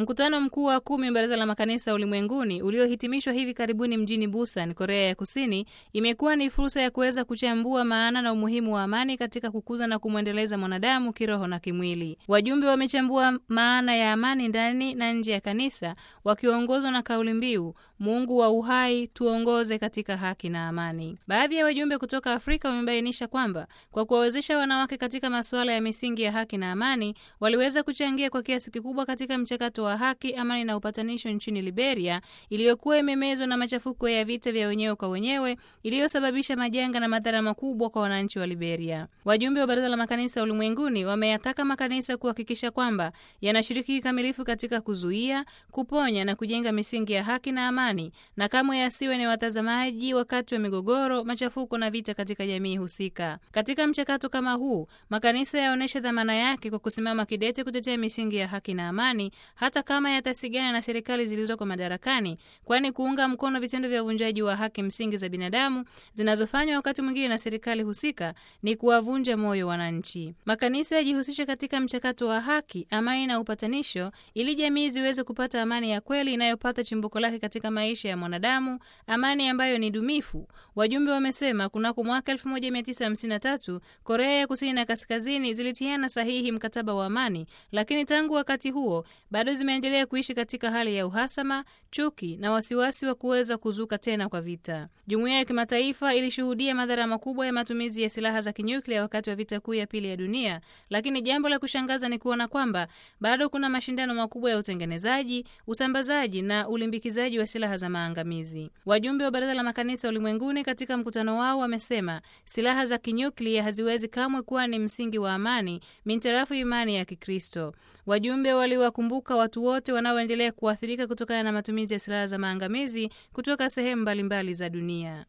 Mkutano mkuu wa kumi wa Baraza la Makanisa Ulimwenguni uliohitimishwa hivi karibuni mjini Busan, Korea ya Kusini, imekuwa ni fursa ya kuweza kuchambua maana na umuhimu wa amani katika kukuza na kumwendeleza mwanadamu kiroho na kimwili. Wajumbe wamechambua maana ya amani ndani na nje ya kanisa, wakiongozwa na kauli mbiu Mungu wa uhai, tuongoze katika haki na amani. Baadhi ya wajumbe kutoka Afrika wamebainisha kwamba kwa kuwawezesha wanawake katika masuala ya misingi ya haki na amani, waliweza kuchangia kwa kiasi kikubwa katika mchakato wa haki, amani na upatanisho nchini Liberia iliyokuwa imemezwa na machafuko ya vita vya wenyewe kwa wenyewe iliyosababisha majanga na madhara makubwa kwa wananchi wa Liberia. Wajumbe wa Baraza la Makanisa Ulimwenguni wameyataka makanisa kuhakikisha kwamba yanashiriki kikamilifu katika kuzuia, kuponya na kujenga misingi ya haki na amani, na kamwe yasiwe ni watazamaji wakati wa migogoro, machafuko na vita katika jamii husika. Katika mchakato kama huu, makanisa yaonyesha dhamana yake kwa kusimama kidete kutetea misingi ya haki na amani hata kama yatasigana na serikali zilizoko madarakani, kwani kuunga mkono vitendo vya uvunjaji wa haki msingi za binadamu zinazofanywa wakati mwingine na serikali husika ni kuwavunja moyo wananchi. Makanisa yajihusishe katika mchakato wa haki, amani na upatanisho, ili jamii ziweze kupata amani ya kweli inayopata chimbuko lake katika maisha ya mwanadamu, amani ambayo ni dumifu. Wajumbe wamesema kunako mwaka 1953 Korea ya Kusini na Kaskazini zilitiana sahihi mkataba wa amani, lakini tangu wakati huo bado zimeendelea kuishi katika hali ya uhasama, chuki na wasiwasi wa kuweza kuzuka tena kwa vita. Jumuiya ya kimataifa ilishuhudia madhara makubwa ya matumizi ya silaha za kinyuklia wakati wa vita kuu ya pili ya dunia, lakini jambo la kushangaza ni kuona kwamba bado kuna mashindano makubwa ya utengenezaji, usambazaji na ulimbikizaji wa silaha za maangamizi. Wajumbe wa Baraza la Makanisa Ulimwenguni katika mkutano wao wamesema silaha za kinyuklia haziwezi kamwe kuwa ni msingi wa amani mintarafu imani ya Kikristo. Wajumbe waliwakumbuka watu wote wanaoendelea kuathirika kutokana na matumizi ya silaha za maangamizi kutoka sehemu mbalimbali za dunia.